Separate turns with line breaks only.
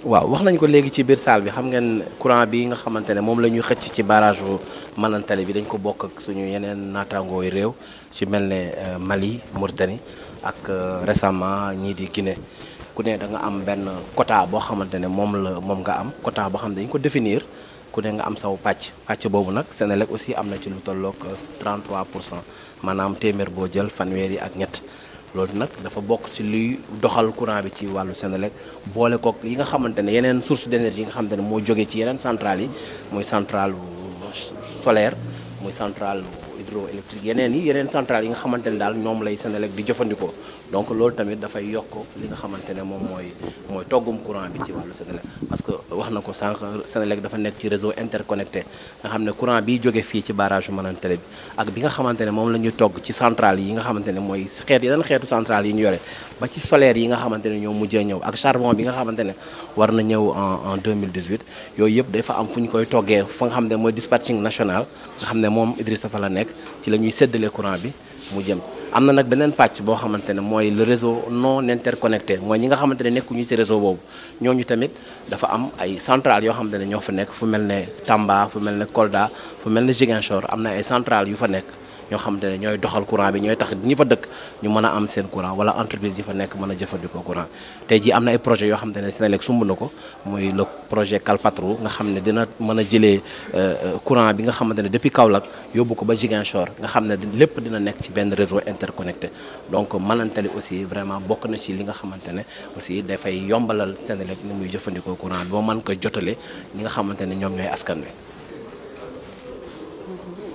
waaw wax nañ ko léegi ci biir salle bi xam ngeen courant bi nga xamante ne moom la ñuy xëcc ci barrage u Manantali bi dañ ko bokk ak suñu yeneen naataangoo yu réew ci mel ne Mali Mauritanie ak récemment ñii di Guinée ku ne da nga am benn quota boo xamante ne moom la moom nga am quota boo xam ne dañ ko définir ku ne nga am saw pàcc pàcc boobu nag Senelec aussi am na ci lu tolloog 33 pour cent maanaam téeméer boo jël fanweer yi ak ñett loolu nag dafa bokk ci luy doxal courant bi ci wàllu Senelec boole kook yi nga xamante ne yeneen source d'énergie yi nga xamante ne moo jógee ci yeneen centrales yi muy centrale solaire muy centrale hydroélectrique yeneen yi yeneen centrales yi nga xamante ne daal ñoom lay Senelec di jëfandikoo donc loolu tamit dafay yokk li nga xamante ne moom mooy mooy toggum courant bi ci wàllu Senelec parce que wax na ko sànq Senelec dafa nekk ci réseau interconnecté nga xam ne courant bi jóge fii ci barrage Manantali bi ak bi nga xamante ne moom la ñuy togg ci centrale yi nga xamante ne mooy xeet yeneen xeetu centrale yi ñu yore ba ci solaire yi nga xamante ne ñoo mujjee ñëw ak charbon bi nga xamante ne war na ñëw en en 2018 yooyu yëpp dafa am fu ñu koy toggee fa nga xam ne mooy dispatching national nga xam ne moom Idrissa fa la nekk ci la ñuy séddale courant bi mu jëm am na nag beneen pàcc boo xamante ne mooy le réseau non interconnecté mooy ñi nga xamante ne nekkuñu ci réseau boobu ñooñu tamit dafa am ay centrales yoo xamante ne ñoo fa nekk fu mel ne Tamba fu mel ne Kolda fu mel ne Ziguinchor am na ay centrales yu fa nekk ñoo xamante ne ñooy doxal courant bi ñooy tax ñi fa dëkk ñu mën a am seen courant wala entreprise yi fa nekk mën a jëfandikoo courant tey jii am na ay projets yoo xamante ne Senelec sumb na ko muy le projet Kalpatru nga xam ne dina mën a jëlee courant bi nga xamante ne depuis Kaolack yóbbu ko ba Ziguinchor nga xam ne lépp dina nekk ci benn réseau interconnecté donc Manantali aussi vraiment bokk na ci li nga xamante ne aussi dafay yombalal Senelec ni muy jëfandikoo courant bi ba mën ko jotale ñi nga xamante ne ñoom ñooy askan wi